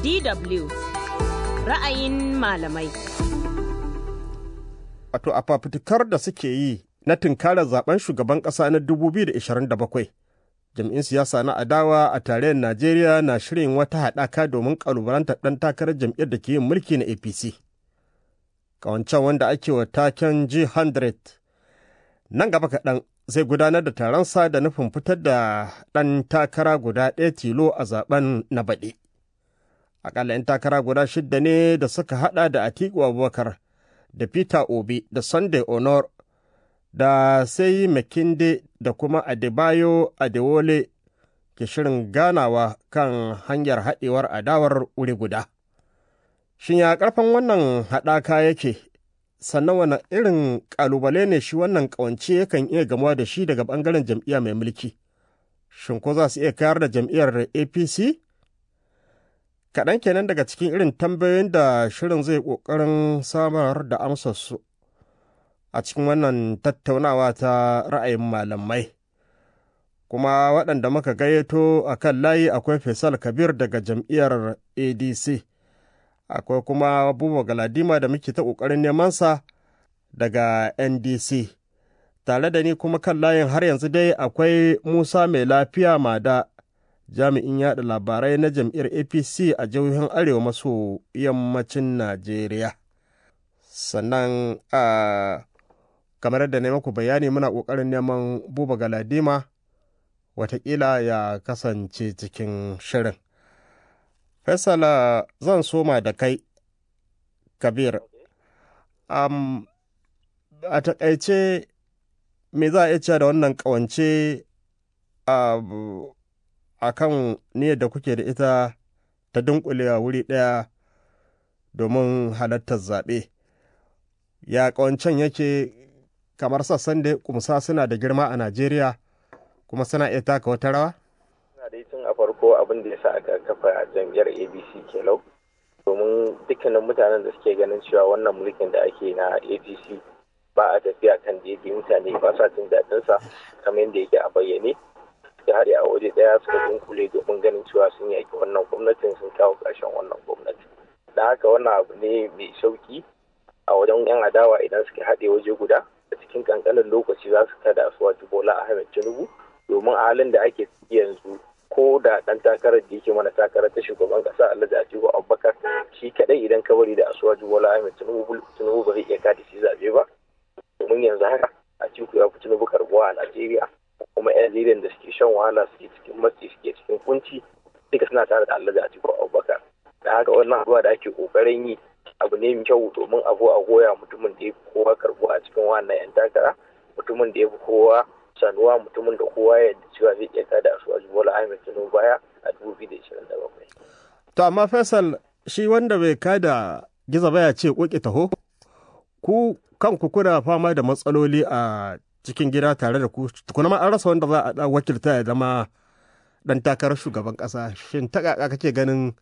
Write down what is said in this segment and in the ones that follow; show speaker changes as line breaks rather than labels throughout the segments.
DW ra'ayin malamai.
Wato a fafutukar da suke yi na tunkarar zaben shugaban ƙasa na 2027. Jam'in siyasa na adawa a tarayyar Najeriya na shirin wata haɗaka domin ƙalubalantar ɗan takarar jam'iyyar da ke yin mulki na APC. Ƙawancen wanda ake wa taken G100 nan gaba kaɗan zai gudanar da taronsa da nufin fitar da ɗan takara guda ɗaya tilo a zaben na baɗi. Aƙalla 'yan takara guda shidda ne da suka haɗa da Atiku Abubakar da Peter Obi da Sunday Honor da sai Makinde da kuma Adebayo Adewole ke shirin ganawa kan hanyar haɗewar adawar wuri guda. Shin ya ƙarfin wannan haɗaka yake, sannan wani irin ƙalubale ne shi wannan ƙawance yakan iya gamuwa da shi daga ɓangaren jam'iyya mai mulki? Shin ko za su iya kayar da jam'iyyar APC? Kaɗan kenan daga cikin irin tambayoyin da shirin zai ƙoƙarin samar da amsarsu a cikin wannan tattaunawa ta ra'ayin malamai. Kuma waɗanda muka gayyato a kan layi akwai Faisal Kabir daga jam'iyyar ADC. akwai kuma Buba Galadima da muke ta ƙoƙarin nemansa daga NDC. Tare da ni kuma kan layin har yanzu dai akwai Musa mai lafiya mada jami'in yada labarai na jam'iyyar APC a jihohin Arewa maso yammacin Najeriya. Sannan a kamar da na maku bayani muna ƙoƙarin neman Buba Galadima watakila ya kasance cikin shirin. Faisala zan soma da kai, Kabir. Um, a taƙaice me za a iya cewa da wannan ƙawance a kan niyyar da kuke da ita ta dunkulewa wuri ɗaya domin halartar zaɓe. Ya ƙawancen yake kamar sassan da kumsa suna da girma a Najeriya kuma suna iya taka wata rawa?
dai tun a farko abin da ya sa aka kafa jam'iyyar abc kelau domin dukkanin mutanen da suke ganin cewa wannan mulkin da ake na apc ba a tafiya kan daidai mutane ba sa jin daɗinsa kamar yadda yake a bayyane da har a waje ɗaya suka dunkule domin ganin cewa sun yaki wannan gwamnatin sun kawo ƙarshen wannan gwamnati da haka wannan abu ne mai sauki a wajen yan adawa idan suka haɗe waje guda a cikin kankanin lokaci za su kada su bola ahmed tinubu domin a halin da ake yanzu ko da dan takarar da yake mana takarar ta shugaban kasa Alhaji Atiku Abubakar shi kadai idan ka bari da Asuwaju Bola Ahmed Tinubu Tinubu ba zai iya kada shi zabe ba domin yanzu haka Atiku ya fi Tinubu karbuwa a Najeriya kuma yan Najeriya da suke shan wahala suke cikin matsi suke cikin kunci duka suna tare da Alhaji Atiku Abubakar da haka wannan abuwa da ake kokarin yi abu ne mai kyau domin abu a goya mutumin da ya fi kowa karbuwa a cikin wannan yan takara mutumin da ya fi kowa sanuwa mutumin da kowa ya cewa zai iya kada su a Bola Ahmed Tinubu baya a 2027.
To amma Faisal shi wanda bai kada giza baya ce koki taho ku kanku kuna fama da matsaloli a cikin gida tare da ku tukuna ma an rasa wanda za a wakilta ya zama dan takarar shugaban kasa shin ta kaka kake ganin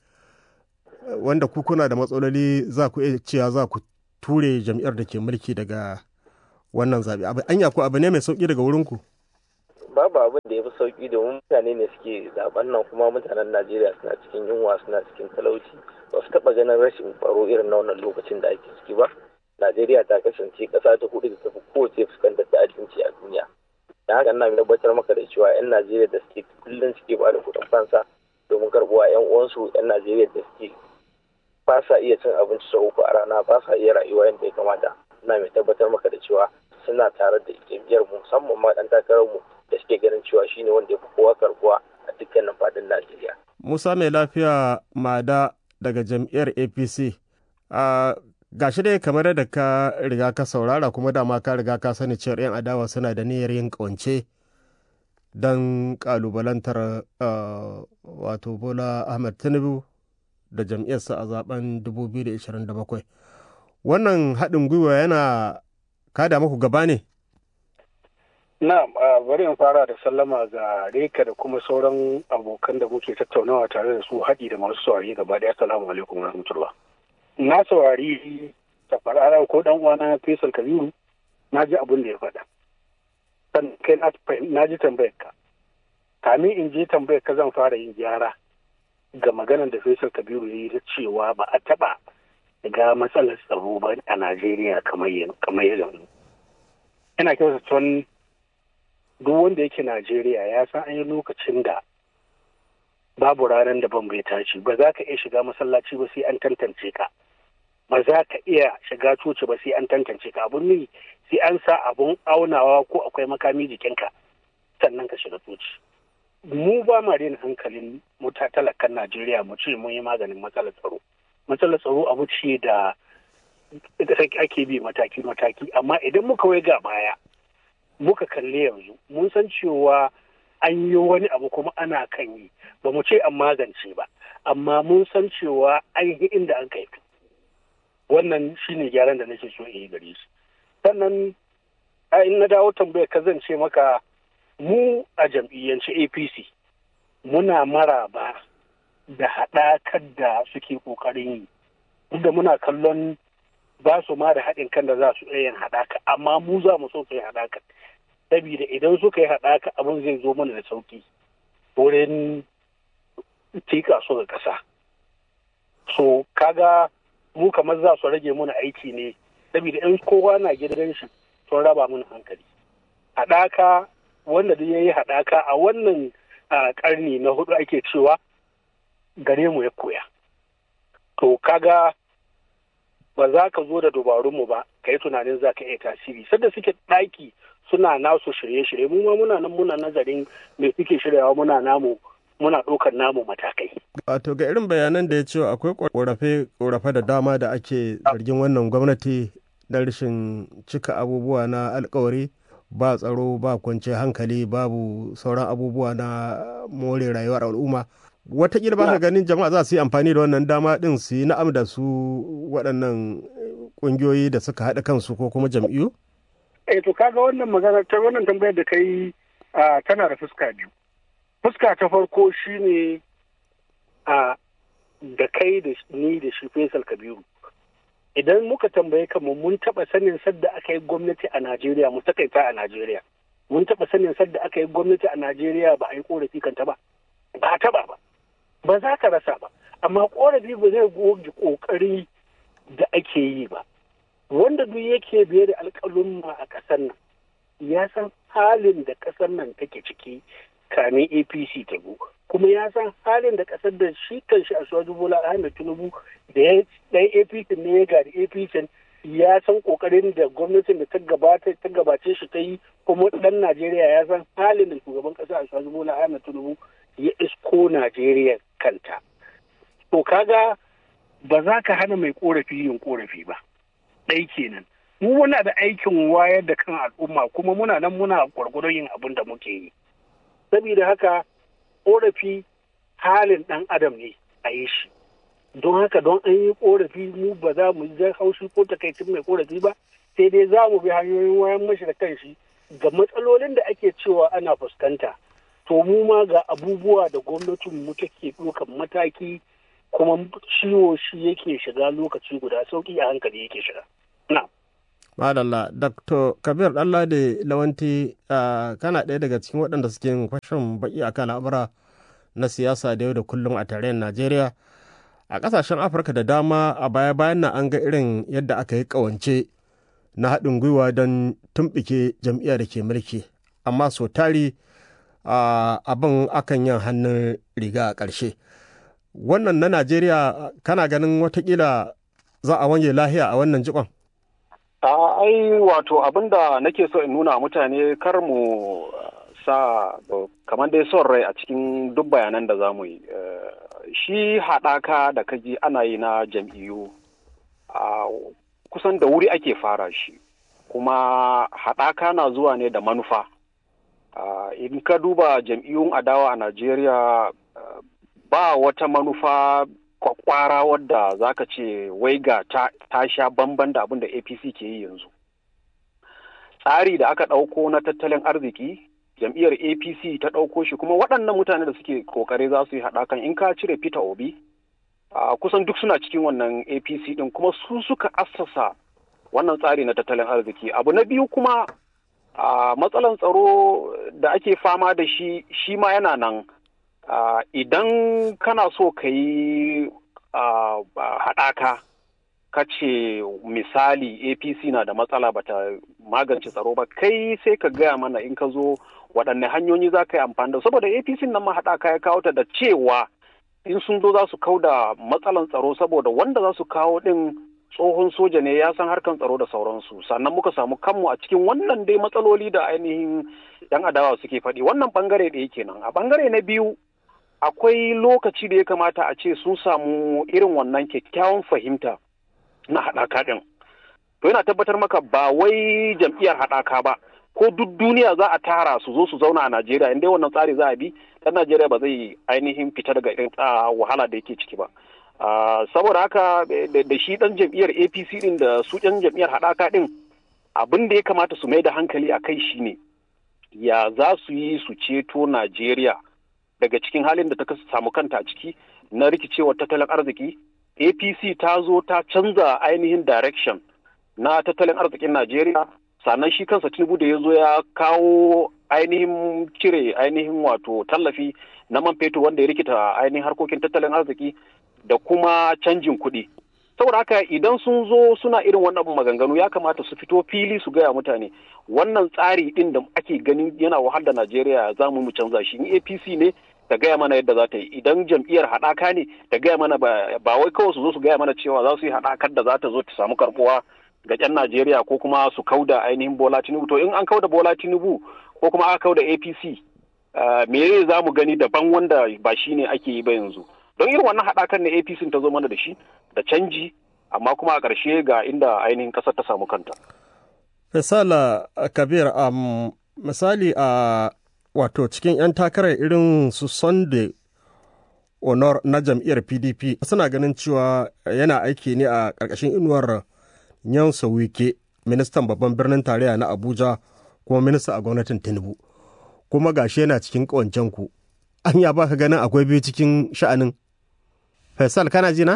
wanda ku kuna da matsaloli za ku iya cewa za ku ture jam'iyyar da ke mulki daga wannan zaɓe abu anya ko abu ne mai sauƙi daga wurinku
babu abin da ya fi sauƙi domin mutane ne suke zaben nan kuma mutanen najeriya suna cikin yunwa suna cikin talauci ba su taɓa ganin rashin tsaro irin na wannan lokacin da ake ciki ba najeriya ta kasance ƙasa ta hudu da ta fi kowace fuskantar da abinci a duniya da haka ina tabbatar maka da cewa 'yan najeriya da suke kullum suke ba da kuɗin fansa domin karɓuwa 'yan uwansu 'yan najeriya da suke ba sa iya cin abinci sau uku a rana ba sa iya rayuwa yadda ya kamata ina mai tabbatar maka da cewa suna tare da jam'iyyar mu musamman ma dan takarar mu da suke ganin cewa shine wanda ya fi kowa karbuwa a dukkanin fadin Najeriya.
Musa mai lafiya Mada daga jam'iyyar APC. A gashi dai kamar da ka riga ka saurara kuma dama ka riga ka sani cewar 'yan adawa suna da niyyar yin kawance don kalubalantar wato Bola Ahmed Tinubu da jam'iyyarsa a zaben 2027. Wannan haɗin gwiwa yana kada muku gaba ne?
Na bari in fara da sallama ga Reka da kuma sauran abokan da muke tattaunawa tare da su haɗi da masu saurari gaba ɗaya salamu alaikum wa rahmatullah. Na saurari tafarara ko ɗan uwana Faisal Kabiru na ji abin da ya faɗa. Sannan kai na ji tambayar ka. Kamin in je tambayar ka zan fara yin gyara. ga maganar da Faisal Kabiru ya yi ta cewa ba a taɓa ga matsalar tsaro ba a Najeriya kamar yanzu. Ina kyauta tun duk wanda yake Najeriya ya san an yi lokacin da babu ranar da ban bai tashi ba za ka iya shiga masallaci ba sai an tantance ka. Ba za ka iya shiga coci ba sai an tantance ka abun ne sai an sa abun aunawa ko akwai makami jikinka sannan ka shiga coci. Mu ba ma daina hankalin muta talakan Najeriya mu ce mun yi maganin matsalar tsaro. matsalar tsaro abu ce da ake bi mataki-mataki amma idan muka wai ga baya muka kalli yanzu mun san cewa an yi wani abu kuma ana kan yi ba mu ce an magance ba amma mun san cewa an yi inda an kai wannan shine gyaran da nake so in yi gare shi sannan in na dawo tambaya ka zan ce maka mu a jam'iyyance apc muna maraba da haɗakar da suke ƙoƙarin yi duk da muna kallon ba su ma da haɗin kan da za su iya yin haɗaka amma mu za mu so su yi haɗaka saboda idan suka yi haɗaka abin zai zo mana da sauƙi wurin tika su ga ƙasa so kaga mu kamar za su rage mana aiki ne saboda in kowa na gidan shi sun raba mana hankali haɗaka wanda duk ya yi haɗaka a wannan ƙarni na hudu ake cewa gare mu ya koya. To kaga ba za ka zo da dubarunmu ba ka yi tunanin za ka iya tasiri. Sadda suke ɗaki suna nasu shirye-shirye mu ma muna nan muna nazarin me suke shiryawa muna namu muna ɗaukar namu matakai.
Wato ga irin bayanan da ya ce akwai ƙorafe da dama da ake zargin wannan gwamnati na rashin cika abubuwa na alkawari ba tsaro ba kwanciyar hankali babu sauran abubuwa na more rayuwar al'umma. Wataƙila ba ka ganin jama'a za su yi amfani da wannan dama ɗin su yi na'am da su waɗannan ƙungiyoyi da suka haɗa kansu ko kuma jam'iyyu?
Eh to kaga wannan magana ta wannan tambayar da kai tana da fuska biyu. Fuska ta farko shine a da kai da ni da shi Faisal Kabiru. Idan muka tambaye kanmu mun taɓa sanin sadda aka yi gwamnati a Najeriya mu takaita a Najeriya. Mun taɓa sanin sadda aka yi gwamnati a Najeriya ba a yi ƙorafi kanta ba. Ba taɓa ba. ba za ka rasa ba amma korafi ba zai goge kokari da ake yi ba wanda duk yake biye da alƙalumma a ƙasar nan ya san halin da ƙasar nan take ciki kamin apc ta go kuma ya san halin da ƙasar da shi kan shi a suwaju bola ahmed tinubu da ya ɗan apc ne ya gari apc ya san ƙoƙarin da gwamnatin da ta gabace shi ta yi kuma ɗan najeriya ya san halin da shugaban ƙasa a suwaju bola ahmed tinubu ya isko Najeriya kanta. To kaga ba za ka hana mai korafi yin korafi ba. Ɗai kenan. Mu muna da aikin wayar da kan al'umma kuma muna nan muna gwargwadon yin abin da muke yi. Saboda haka korafi halin ɗan adam ne a yi shi. Don haka don an yi korafi mu ba za mu ji haushi ko takaicin mai korafi ba sai dai za mu bi hanyoyin wayan mashi da kanshi ga matsalolin da ake cewa ana fuskanta. to mu ma ga abubuwa da gwamnatin mu take ɗaukan mataki kuma ciwo shi yake shiga lokaci guda sauki a hankali yake shiga. Na.
Madalla, Dr. Kabir Ɗanlade Lawanti kana ɗaya daga cikin waɗanda suke yin fashin baƙi akan al'amura na siyasa da yau da kullum a tarayyar Najeriya. A ƙasashen Afirka da dama a baya-bayan nan an ga irin yadda aka yi ƙawance na haɗin gwiwa don tumɓike jam'iyyar da ke mulki. Amma so tari abin akan yin hannun riga a ƙarshe. Wannan na Najeriya kana ganin watakila za a wange lahiya a wannan jikon?
ai wato abin da nake so in nuna mutane kar mu sa kamar dai son rai a cikin duk bayanan da za mu yi shi haɗaka da kaji ana yi na jam'iyyu kusan da wuri ake fara shi kuma haɗaka na zuwa ne da manufa in ka duba jam'iyyun adawa a najeriya ba wata manufa kwakwara wadda za ka ce wai ga ta, ta sha bamban da abin da apc ke yi yanzu tsari da aka ɗauko na tattalin arziki jam'iyyar apc ta ɗauko shi kuma waɗannan mutane da suke kokare za su yi haɗakan in ka cire peter obi uh, kusan duk suna cikin wannan apc ɗin kuma su suka assasa wannan tsari na tattalin arziki abu na biyu kuma uh, matsalan tsaro da ake fama da shi shi ma yana nan idan kana so ka yi haɗaka ka ce misali apc na da matsala bata magance tsaro ba kai sai ka gaya mana in ka zo waɗanne hanyoyi za ka yi amfani da saboda apc nan ma haɗaka ya kawo ta da cewa in sun zo za su kau da matsalan tsaro saboda wanda za su kawo ɗin tsohon soja ne ya san harkan tsaro da sauransu sannan muka samu kanmu a cikin wannan dai matsaloli da ainihin yan adawa suke faɗi wannan bangare ɗaya kenan a bangare na biyu akwai lokaci da ya kamata a ce sun samu irin wannan kyakkyawan fahimta na haɗaka ɗin to yana tabbatar maka ba wai jam'iyyar haɗaka ba ko duk duniya za a tara su zo su zauna a Najeriya inda wannan tsari za a bi ɗan Najeriya ba zai ainihin fita daga irin wahala da yake ciki ba. saboda haka da shi ɗan jam'iyyar APC ɗin da su ɗan jam'iyyar haɗaka ɗin abin da ya kamata su mai da hankali a kai shi ne ya za su yi su ceto Najeriya daga cikin halin da ta samu kanta a ciki na rikicewar tattalin arziki APC ta zo ta canza ainihin direction na tattalin arzikin Najeriya sannan shi kansa Tinubu da ya zo ya kawo ainihin cire ainihin wato tallafi na man fetur wanda ya rikita ainihin harkokin tattalin arziki da kuma canjin kuɗi. Saboda haka idan sun zo suna irin wannan maganganu ya kamata su fito fili su gaya mutane wannan tsari ɗin da ake ganin yana wahal da Najeriya za mu mu canza shi in APC ne ta gaya mana yadda za ta yi idan jam'iyyar haɗaka ne ta gaya mana ba wai kawai su zo su gaya mana cewa za su yi haɗakar da za ta zo ta samu karɓuwa ga 'yan Najeriya ko kuma su kauda ainihin Bola Tinubu to in an kauda Bola Tinubu ko kuma aka kauda APC me za mu gani daban wanda ba shi ne ake yi ba yanzu don irin wannan haɗakan na APC ta zo mana da shi da canji amma kuma a ƙarshe ga inda ainihin ƙasar ta samu kanta.
Misala Kabir um, misali a wato cikin 'yan takarar irin su Sunday Honor na jam'iyyar PDP suna ganin cewa yana aiki ne a ƙarƙashin inuwar Nyansa Wike, ministan babban birnin tarayya na Abuja kuma minista a gwamnatin Tinubu. Kuma gashi yana cikin ƙawancen ku. An ya baka ganin akwai biyu cikin sha'anin. Faisal kana ji na?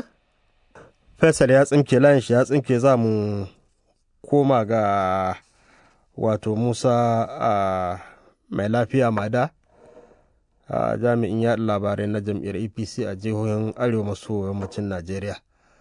Faisal ya tsinke layin shi ya tsinke za mu koma ga wato Musa a mai lafiya mada a jami'in yaɗa labarai na jam'iyyar APC a jihohin arewa maso yammacin Najeriya.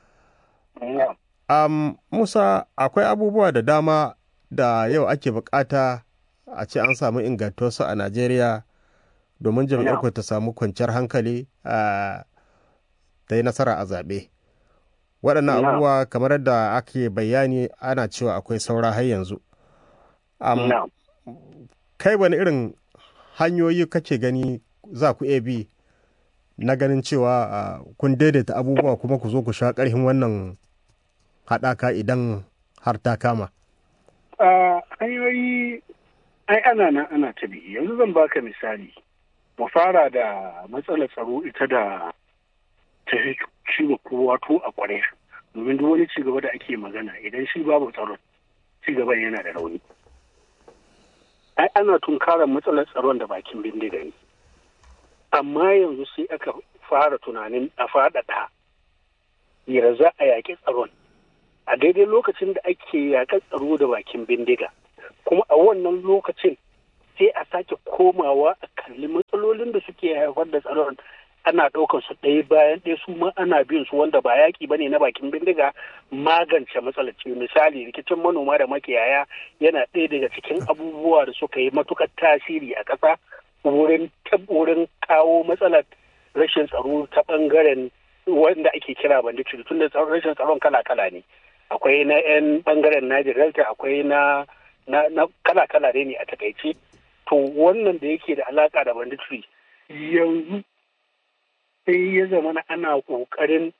Um, Musa, akwai abubuwa da dama da yau ake bukata a ce an samu ingantuwarsu a Najeriya domin jam'iyyar ta samu kwanciyar hankali a ta yi nasara a zaɓe. Waɗannan abubuwa kamar yadda ake bayani ana cewa akwai saura har yanzu. Um, kai wani irin hanyoyi kake gani za ku iya bi na ganin cewa uh, kun daidaita abubuwa kuma ku zo ku sha ƙarfin wannan haɗaka idan har ta kama?
hanyoyi ai ana nan ana ta bi yanzu zan baka misali mu fara da matsalar tsaro ita da ta ciwo kowa to a kware domin duk wani cigaba da ake magana idan shi babu tsaron cigaban yana da rauni ai ana tunkarar matsalar tsaron da bakin bindiga ne amma yanzu sai aka fara tunanin a faɗaɗa yara za a yaƙi tsaron a daidai lokacin da ake yaƙar tsaro da bakin bindiga kuma a wannan lokacin sai a sake komawa a kalli matsalolin da suke haifar da tsaron ana ɗaukar su ɗaya bayan ɗaya su ma ana bin su wanda ba yaƙi bane na bakin bindiga magance matsalar ce misali rikicin manoma da makiyaya yana ɗaya daga cikin abubuwa da suka yi matukar tasiri a ƙasa wurin wurin kawo matsalar rashin tsaro ta ɓangaren wanda ake kira banditry tun da rashin tsaron kala-kala ne akwai na 'yan ɓangaren Niger Delta akwai na na kala-kala ne a takaice to wannan da yake da alaka da banditry yanzu sai ya zama ana ƙoƙarin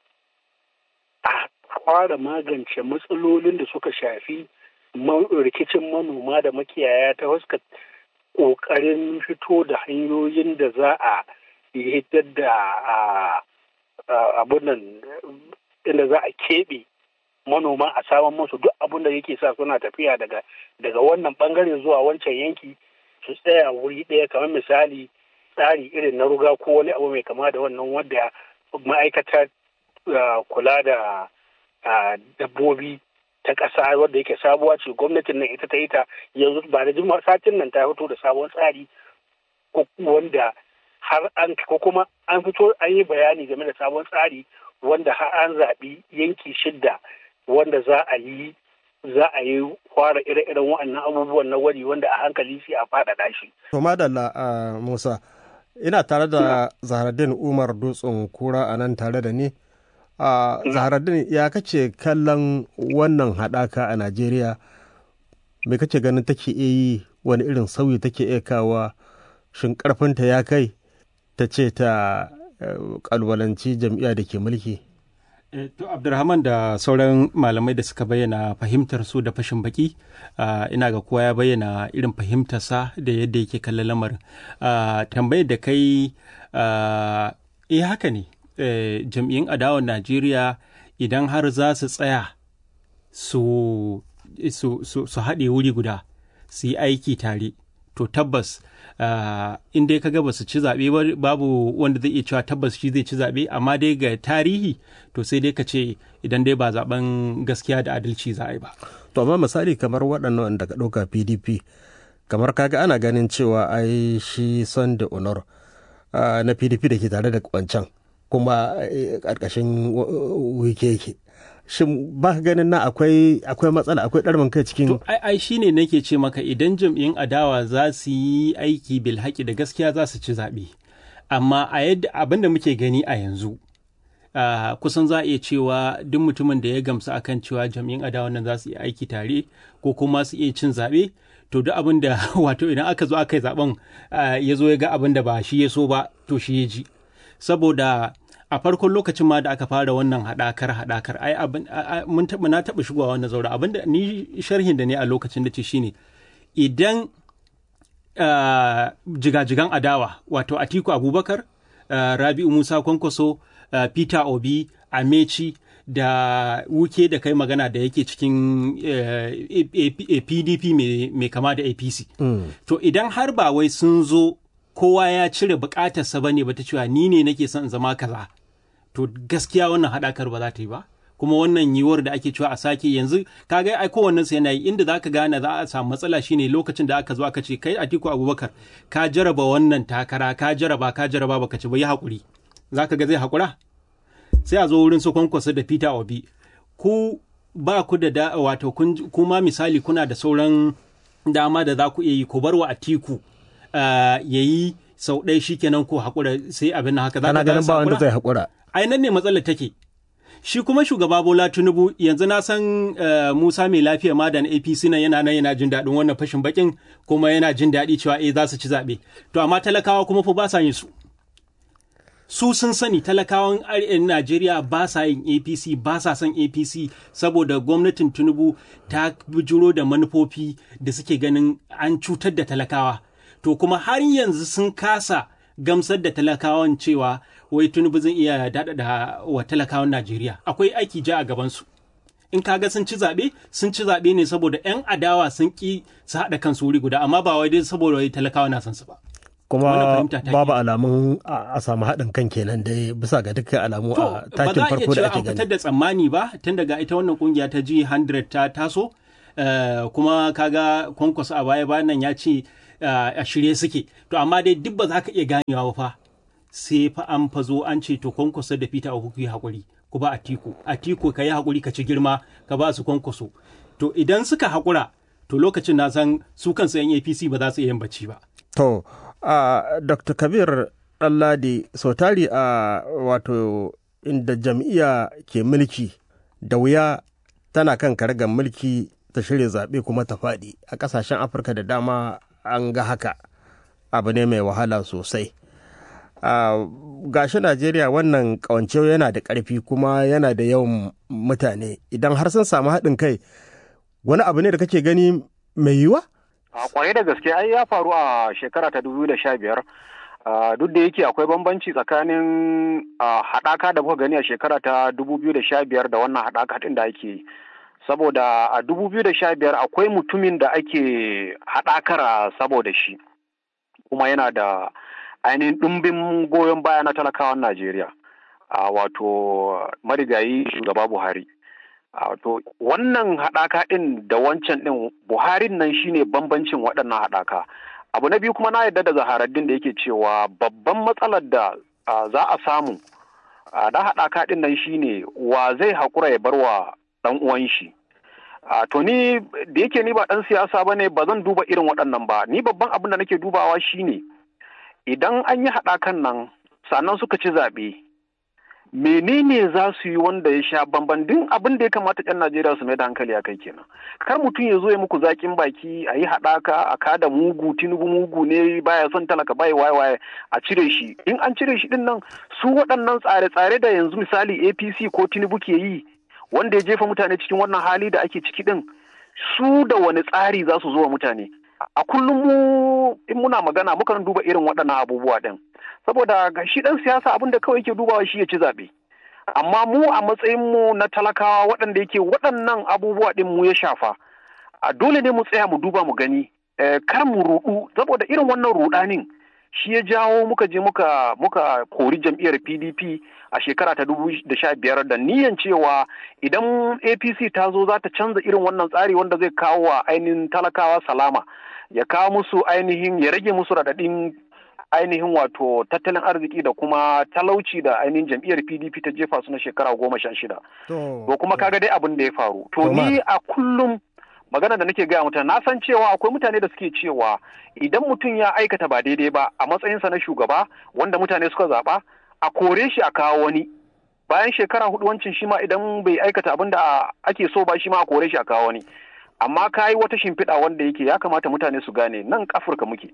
a fara magance matsalolin da suka shafi rikicin manoma da makiyaya ta fuskar ƙoƙarin fito da hanyoyin da za a hitar da abunan inda za a keɓe manoma a saman musu duk abin da yake sa suna tafiya daga daga wannan bangare zuwa wancan yanki su tsaya wuri ɗaya kamar misali tsari irin na ruga ko wani abu mai kama da wannan wanda ma'aikatar kula da dabbobi ta ƙasa wadda yake sabuwa ce gwamnatin nan ita ta yi ta yanzu ba da jima satin nan ta fito da sabon tsari wanda har an ko kuma an fito an yi bayani game da sabon tsari wanda har an zaɓi yanki shidda wanda za a yi za a yi fara ire-iren waɗannan abubuwan na gwaji wanda a hankali sai a faɗaɗa shi.
To madalla a Musa, ina tare da Zaharaddin Umar Dutsen Kura a nan tare da ni. a Zaharaddin ya kace kallon wannan haɗaka a Najeriya me kace ganin take iya yi wani irin sauyi take iya kawa shin ƙarfinta ya kai ta ce ta ƙalwalanci jam'iyya da ke mulki?
To Abdulrahman da sauran malamai da suka bayyana fahimtar su da fashin baki ina ga kowa ya bayyana irin fahimtarsa da yadda yake kallon lamarin. Tambayar da kai eh haka ne jam'iyyun adawar Najeriya idan har za su tsaya su haɗe wuri guda su yi aiki tare to tabbas in dai kaga ba su ci zaɓe babu wanda zai iya cewa tabbas shi zai ci zaɓe amma dai ga tarihi to sai dai ka ce idan dai ba zaben gaskiya da adalci za a yi ba.
To amma misali kamar waɗannan da ka ɗauka PDP kamar kaga ana ganin cewa ai shi son da honor na PDP da ke tare da wancan kuma ƙarƙashin wike yake. shin ba ka ganin na akwai akwai matsala akwai ɗarmin kai cikin
to ai ai shine nake ce maka idan jam'iyyun adawa za su yi aiki bil haƙi da gaskiya za su ci zaɓe amma a yadda abin da muke gani a yanzu uh, kusan za a iya cewa duk mutumin da ya gamsu akan cewa jam'iyyun adawa nan za su yi aiki tare ko kuma su iya cin zaɓe to duk abin da wato idan aka zo aka yi zaɓen uh, ya zo ya ga abin da ba shi ya so ba to shi ya ji saboda a farkon lokacin ma da aka fara wannan haɗakar haɗakar ai abin mun taɓa na taɓa shigowa wannan zaura abin da ni sharhin da ne a lokacin da ce shine idan jigajigan adawa wato Atiku Abubakar Rabi'u Musa Kwankwaso Peter Obi Amechi da wuke da kai magana da yake cikin PDP mai kama da APC to idan har ba wai sun zo kowa ya cire bukatarsa bane ba ta cewa ni ne nake son zama kaza to gaskiya wannan haɗakar ba za ta yi ba kuma wannan yiwuwar da ake cewa a sake yanzu kaga ai kowannen sa yana yi inda zaka gane za a samu matsala shine lokacin da aka zo aka ce kai Atiku Abubakar ka jaraba wannan takara ka jaraba ka jaraba baka ci ba yi hakuri zaka ga zai hakura sai a zo wurin su kwankwasa da Peter Obi ku ba ku da da wato kuma misali kuna da sauran dama da za ku iya yi ku bar wa Atiku yayi sau ɗaya shikenan ko hakura sai abin haka za
ka ganin ba wanda zai hakura
ai nan ne matsalar take shi kuma shugaba bola tinubu yanzu na san uh, musa mai lafiya ma da na apc nan yana nan yana jin daɗin wannan fashin bakin kuma yana jin daɗi cewa eh za su ci zaɓe to amma talakawa kuma fa ba sa yin su su sun sani talakawan najeriya ba sa yin apc ba sa son apc saboda gwamnatin tinubu ta bijiro da manufofi da suke ganin an cutar da talakawa to kuma har yanzu sun kasa gamsar da talakawan cewa wai tunubu zai iya daɗaɗa wa talakawan Najeriya. Akwai aiki ja a gabansu. In kaga sun ci zaɓe, sun ci zaɓe ne saboda 'yan adawa sun ƙi su haɗa kansu wuri guda, amma ba wai dai saboda wai talakawa na son su ba.
Kuma babu alamun a samu haɗin kan kenan dai bisa ga dukkan alamu a takin farko da ake gani.
Ba za a iya cewa an fitar da tsammani ba tun daga ita wannan kungiya ta G100 ta taso kuma kaga kwankwaso a baya bayan nan ya ce a shirye suke to amma dai duk ba za ka iya ganewa ba fa sai fa an fa zo an ce to kwankwaso da fita ku yi hakuri ku ba atiku atiku ka yi hakuri ka ci girma ka ba su kwankwaso to idan suka hakura to lokacin na san su kansu yan apc ba za su iya yin bacci ba
to a dr kabir ɗanladi sau tari a wato inda jam'iyya ke mulki da wuya tana kan karagar mulki ta shirya zaɓe kuma ta faɗi a ƙasashen afirka da dama an ga haka abu ne mai wahala sosai Uh, gashi Najeriya wannan kawance yana da ƙarfi kuma yana da yawan mutane idan har sun samu haɗin kai wani abu ne da kake gani mai yiwa?
A kwarai da gaske ai ya faru a shekara ta biyar duk da yake akwai bambanci tsakanin haɗaka da muka gani a shekara ta biyar da wannan haɗaka ɗin da ake yi. Saboda a biyar akwai mutumin da ake haɗakara saboda shi kuma yana da ainihin ɗumbin goyon baya na talakawan Najeriya, a wato marigayi shugaba Buhari. To wannan haɗaka ɗin da wancan ɗin Buharin nan shine bambancin waɗannan haɗaka. abu na biyu kuma na yarda da zaharaddin da yake cewa babban matsalar da za a samu da haɗaka ɗin nan shine wa zai haƙura ya bar wa ɗan uwan shi to ni da yake ni ba ɗan siyasa ba ne ba zan duba irin waɗannan ba ni babban abin da nake dubawa shine idan an yi haɗakan nan sannan suka ci zaɓe menene za su yi wanda ya sha bamban din abin da ya kamata yan Najeriya su mai da hankali a kai kenan kar mutum ya zo ya muku zakin baki a yi haɗaka a kada mugu tinubu mugu ne baya son talaka bai waye waye a cire shi in an cire shi din nan su waɗannan tsare-tsare da yanzu misali APC ko tinubu ke yi wanda ya jefa mutane cikin wannan hali da ake ciki din su da wani tsari za su zo wa mutane a kullum mu in muna magana mukan duba irin waɗannan abubuwa din saboda ga shi ɗan siyasa abin da kawai yake dubawa shi ya ci zaɓe amma mu a matsayin mu na talakawa waɗanda yake waɗannan abubuwa ɗin mu ya shafa a dole ne mu tsaya mu duba mu gani kar mu ruɗu saboda irin wannan ruɗanin shi ya jawo muka je muka muka kori jam'iyyar PDP a shekara ta dubu da sha biyar da niyan cewa idan APC ta zo za ta canza irin wannan tsari wanda zai kawo wa ainihin talakawa salama ya kawo musu ainihin ya rage musu raɗaɗin ainihin wato tattalin arziki da kuma talauci da ainihin jam'iyyar pdp ta jefa su na shekara goma sha shida to kuma kaga dai abin da ya faru to ni a kullum magana da nake gaya mutane na san cewa akwai mutane da suke cewa idan mutum ya aikata ba daidai ba a matsayinsa na shugaba wanda mutane suka zaɓa a kore shi a kawo wani bayan shekara hudu wancin shi ma idan bai aikata abin da ake so ba shi ma a kore shi a kawo wani amma ka yi wata shimfiɗa wanda yake ya kamata mutane su gane nan afirka muke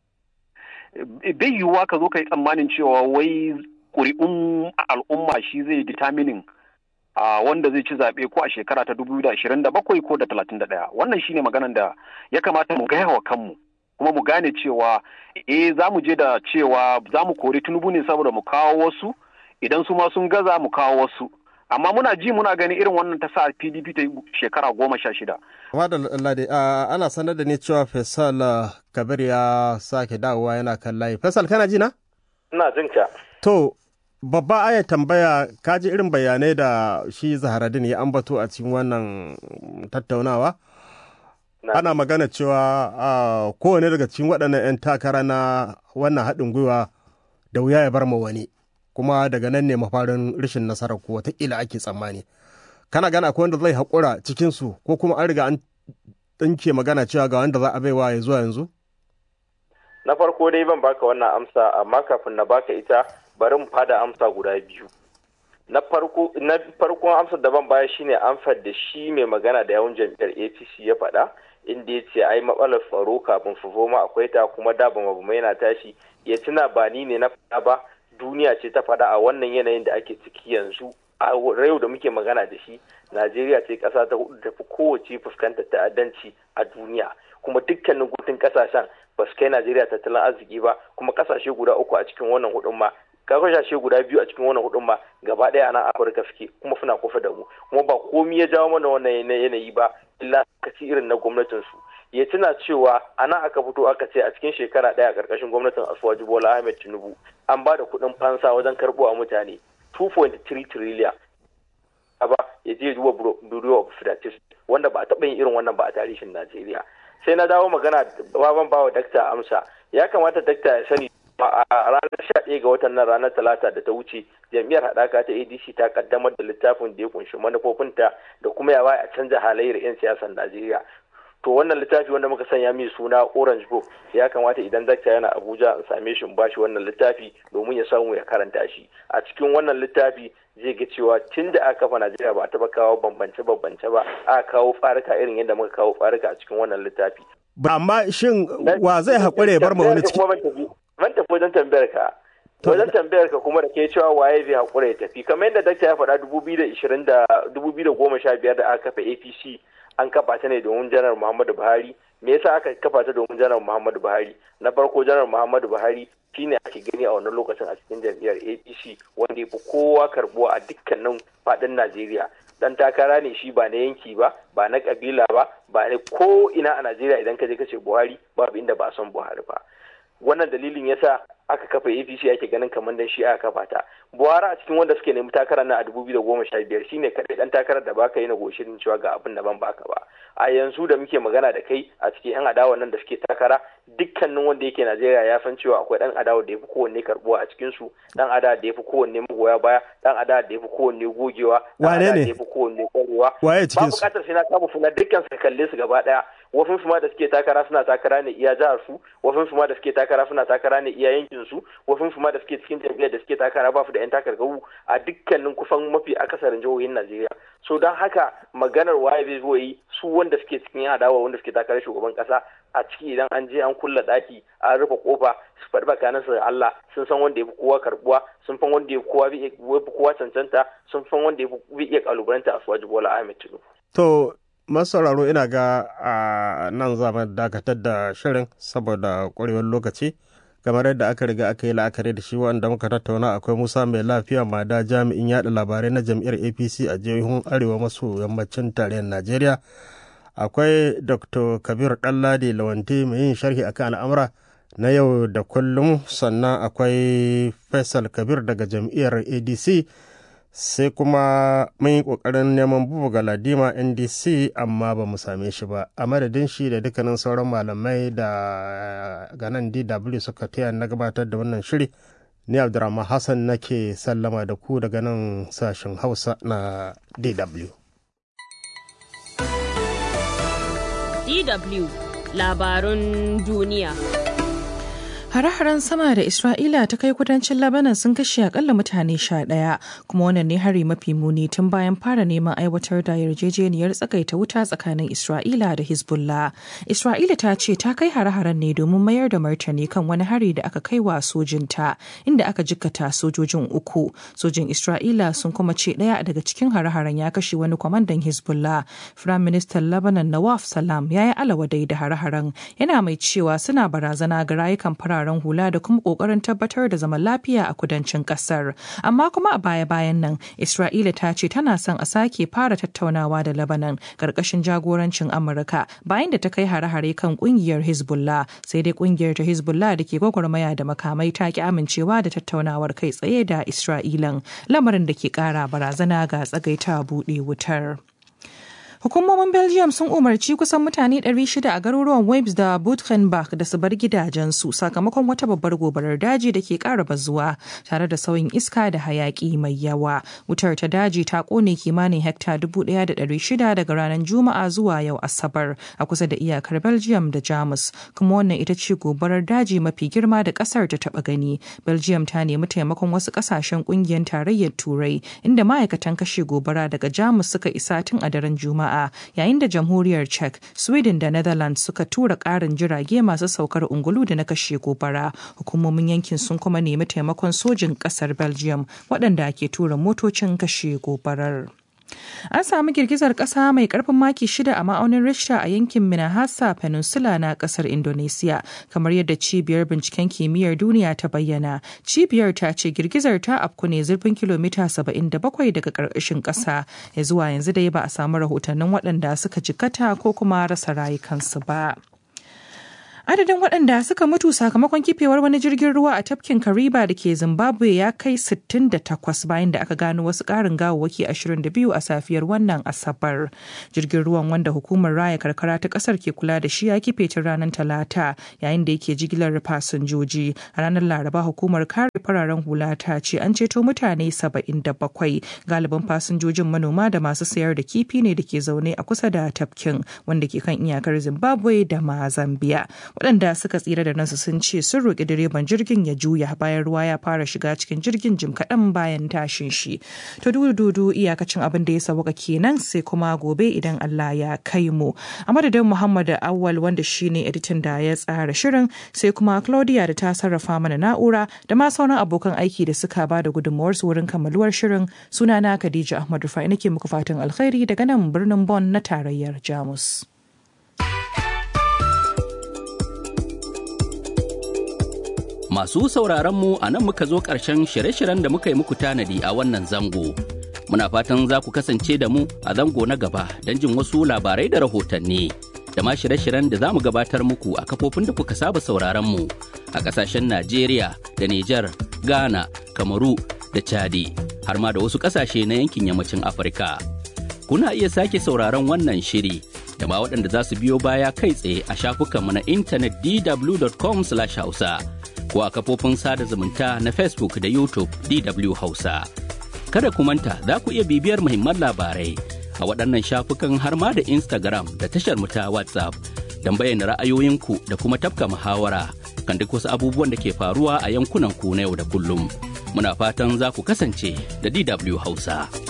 bai yiwuwa ka zo ka yi tsammanin cewa wai ƙuri'un al'umma shi zai determining a wanda zai ci zaɓe ko a shekara ta dubu da ashirin da bakwai ko da talatin da ɗaya wannan shine maganan da ya kamata mu gaya wa kanmu kuma mu gane cewa eh za mu je da cewa za mu kori tunubu ne saboda mu kawo wasu idan su ma sun gaza mu kawo wasu amma muna ji muna gani irin wannan ta sa pdp ta yi shekara goma sha shida.
Lade, ana sanar da ni cewa Faisal Kabir ya sake dawowa yana kan layi. Faisal kana ji na?
Ina jin ka.
To, babba aya tambaya ka ji irin bayanai da shi Zaharadin ya ambato a cikin wannan tattaunawa? Ana magana cewa kowane daga cikin waɗannan 'yan takara na wannan haɗin gwiwa da wuya ya bar ma wani. kuma daga nan ne mafarin rashin nasarar ko watakila ake tsammani kana gana akwai wanda zai haƙura cikinsu ko kuma an riga an ɗinke magana cewa ga wanda za a baiwa ya zuwa yanzu
na farko dai ban baka wannan amsa amma kafin na baka ita bari mu fada amsa guda biyu na farko na farkon amsar da ban baya shine amsar da shi mai magana da yawan jam'iyyar APC ya faɗa inda ya ce ai matsalar tsaro kafin fufoma akwai ta kuma da ba yana tashi ya tuna ba ni ne na faɗa ba duniya ce ta faɗa a wannan yanayin da ake ciki yanzu a yau da muke magana da shi najeriya ce ƙasa ta hudu tafi kowace fuskantar ta'addanci a duniya kuma dukkanin gutun ƙasashen ba su kai najeriya tattalin arziki ba kuma ƙasashe guda uku a cikin wannan hudun ma ƙasashe guda biyu a cikin wannan hudun ma gaba ɗaya a nan afirka suke kuma suna kusa da mu kuma ba komi ya jawo mana wannan yanayi ba illa kaci irin na gwamnatin su ya tuna cewa a nan aka fito aka ce a cikin shekara ɗaya a ƙarƙashin gwamnatin asuwaji bola ahmed tinubu an ba da kuɗin fansa wajen karɓo a mutane 2.3 trillion ba ya je duba bureau of statistics wanda ba a taɓa yin irin wannan ba a tarihin najeriya sai na dawo magana baban bawa dakta amsa ya kamata dakta ya sani a ranar sha ɗaya ga watan nan ranar talata da ta wuce jam'iyyar haɗaka ta adc ta kaddamar da littafin da ya kunshi manufofinta da kuma ya a canza halayyar 'yan siyasar najeriya to wannan littafi wanda muka sanya mai suna orange book ya kamata idan dakta yana abuja in same shi in bashi wannan littafi domin ya samu ya karanta shi a cikin wannan littafi zai ga cewa tun da aka kafa najeriya ba a taba kawo bambance bambance ba aka kawo tsarika irin yadda muka kawo tsarika a cikin wannan littafi
ba amma shin wa zai haƙura ya bar ma wani ciki
ban tafi wajen tambayar ka wajen tambayar ka kuma da ke cewa waye zai haƙura ya tafi kamar yadda dakta ya faɗa dubu biyu da ishirin da dubu biyu da goma sha biyar da aka kafa apc an kafa ta ne domin janar muhammadu buhari me yasa aka kafa ta domin janar muhammadu buhari na farko janar muhammadu buhari shine ake gani a wannan lokacin a cikin jam'iyyar apc wanda ya fi kowa karbuwa a dukkanin faɗin najeriya dan takara ne shi ba na yanki ba ba na kabila ba ba na ko ina a najeriya idan ka je ka ce buhari babu inda ba son buhari ba wannan dalilin yasa aka kafa apc ake ganin kamar dan shi aka kafa ta buhari a cikin wanda suke nemi takarar na a dubu biyu da goma sha biyar shine kaɗai ɗan takarar da baka yi na goshin cewa ga abin da ban baka ba a yanzu da muke magana da kai a cikin yan adawa nan da suke takara dukkanin wanda yake najeriya ya san cewa akwai ɗan adawa da ya fi kowanne karbuwa a cikin su ɗan adawa da ya fi kowanne magoya baya ɗan adawa da ya fi kowanne gogewa ɗan adawa da ya fi kowanne ƙwarewa
waye cikin
su ba buƙatar sai na kama suna dukkan su kalle su gaba ɗaya wafin su ma da suke takara suna takara ne iya jihar su wafin su ma da suke takara suna takara ne iya yankin su wafin su ma da suke cikin jam'iyyar da suke takara ba su da yan takarkaru a dukkanin kusan mafi akasarin jihohin Najeriya so don haka maganar waye zai zo yi su wanda suke cikin adawa wanda suke takarar shugaban kasa a ciki idan an je an kulla daki an rufe kofa su faɗi bakanan su da Allah sun san wanda ya fi kowa karbuwa sun san wanda ya fi kowa fi kowa cancanta sun san wanda ya fi iya kalubalanta a suwaji Bola Ahmed Tinubu.
To masauraro ina ga a nan zama dakatar da shirin saboda ƙwarewar lokaci kamar yadda aka riga aka yi la'akari da shi wanda muka tattauna akwai musa mai lafiya mada jami'in yada labarai na jam'iyyar apc a jihohin arewa maso yammacin tarayyar najeriya akwai dr kabir ɗanladi lawanti mai yin sharhi akan al'amura na yau da kullum sannan akwai faisal kabir daga jam'iyyar adc sai kuma mun yi ƙoƙarin neman bubu ga ladima ndc amma ba mu same shi ba a madadin shi da dukkanin sauran malamai da ganan dw suka taya na gabatar da wannan shiri ni abdurrahman hassan nake sallama da ku daga nan sashen hausa na dw
dw labarun duniya
Hare-haren sama da Isra'ila ta kai kudancin Lebanon sun kashe akalla mutane sha ɗaya, kuma wannan ne hari mafi muni tun bayan fara neman aiwatar da yarjejeniyar tsakaita wuta tsakanin Isra'ila da Hezbollah. Isra'ila ta ce ta kai hare-haren ne domin mayar da martani kan wani hari da aka kai wa sojinta, inda aka jikkata sojojin uku. Sojin Isra'ila sun kuma ce ɗaya daga cikin hare-haren ya kashe wani kwamandan Hezbollah. Firayim Ministan Lebanon Nawaf Salam ya yi alawadai da hare-haren, yana mai cewa suna barazana ga rayukan fara fararen hula da kuma kokarin tabbatar da zaman lafiya a kudancin kasar amma kuma a baya-bayan nan isra'ila ta ce tana son a sake fara tattaunawa da lebanon karkashin jagorancin amurka bayan da ta kai hare-hare kan kungiyar hezbollah sai dai kungiyar ta hezbollah da ke gwagwarmaya da makamai ta ki amincewa da tattaunawar kai tsaye da isra'ilan lamarin da ke kara barazana ga tsagaita buɗe wutar. Hukumomin Belgium sun umarci kusan mutane 600 a garuruwan Webs da Butgenbach da su bar gidajensu sakamakon wata babbar gobarar daji da ke ƙara bazuwa tare da sauyin iska da hayaƙi mai yawa. Wutar ta daji ta ƙone kimanin hekta 1,600 daga ranar Juma'a zuwa yau Asabar a kusa da iyakar Belgium da Jamus, kuma wannan ita ce gobarar daji mafi girma da ƙasar ta taɓa gani. Belgium ta nemi taimakon wasu ƙasashen ƙungiyar tarayyar Turai inda ma'aikatan kashe gobara daga Jamus suka isa tun a daren Juma'a. Juma'a yayin da jamhuriyar Czech, Sweden da Netherlands suka tura ƙarin jirage masu saukar ungulu da na kashe gobara. Hukumomin yankin sun kuma nemi taimakon sojin ƙasar Belgium waɗanda ke tura motocin kashe gobarar. An samu girgizar ƙasa mai ƙarfin maki shida a ma'aunin Richter a yankin Minahasa Peninsula na ƙasar Indonesia, kamar yadda cibiyar binciken kimiyyar duniya ta bayyana. Cibiyar ta ce girgizar ta afku ne zurfin kilomita 77 daga ƙarƙashin ƙasa. Ya zuwa yanzu dai ba a samu rahotannin waɗanda suka jikkata ko kuma rasa rayukansu ba. Adadin waɗanda suka mutu sakamakon kifewar wani jirgin ruwa a tafkin Kariba da ke Zimbabwe ya kai 68 bayan da aka gano wasu ƙarin gawawwaki 22 a safiyar wannan Asabar. Jirgin ruwan wanda hukumar raya karkara ta ƙasar ke kula da shi ya kife tun ranar Talata yayin da yake jigilar fasinjoji. A ranar Laraba hukumar kare fararen hula ta ce an ceto mutane 77 galibin fasinjojin manoma da masu sayar da kifi ne da ke zaune a kusa da tafkin wanda ke kan iyakar Zimbabwe da ma Zambia. waɗanda suka tsira da nasu sun ce sun roƙi direban jirgin ya juya bayan ruwa ya fara shiga cikin jirgin jim kaɗan bayan tashin shi to dudu iyakacin abin da ya sauka kenan sai kuma gobe idan Allah ya kai mu a madadin Muhammad Awwal wanda shine editan da ya tsara shirin sai kuma Claudia da ta sarrafa mana na'ura da ma sauran abokan aiki da suka ba da gudunmawar su wurin kammaluwar shirin sunana Khadija Ahmad Rufai nake muku fatan alkhairi daga nan birnin Bonn na tarayyar Jamus.
Masu sauraronmu a nan muka zo ƙarshen shirye-shiryen da muka yi muku tanadi a wannan zango. Muna fatan za ku kasance da mu a zango na gaba don jin wasu labarai da rahotanni. Da ma shirye-shiryen da za mu gabatar muku a kafofin da kuka saba sauraronmu a ƙasashen Najeriya da Nijar, Ghana, Kamaru da Chadi, har ma da wasu ƙasashe na yankin yammacin Afirka. Kuna iya sake sauraron wannan shiri da ma waɗanda za su biyo baya kai tsaye a shafukanmu na intanet dw.com/hausa ko a kafofin sada zumunta na Facebook da YouTube DW Hausa. Kada ku manta za ku iya bibiyar muhimman labarai a waɗannan shafukan har ma da Instagram da tashar mu ta WhatsApp don bayyana ra'ayoyinku da kuma tafka muhawara kan duk wasu abubuwan da ke faruwa a yankunan ku na yau da kullum. Muna fatan za ku kasance da DW Hausa.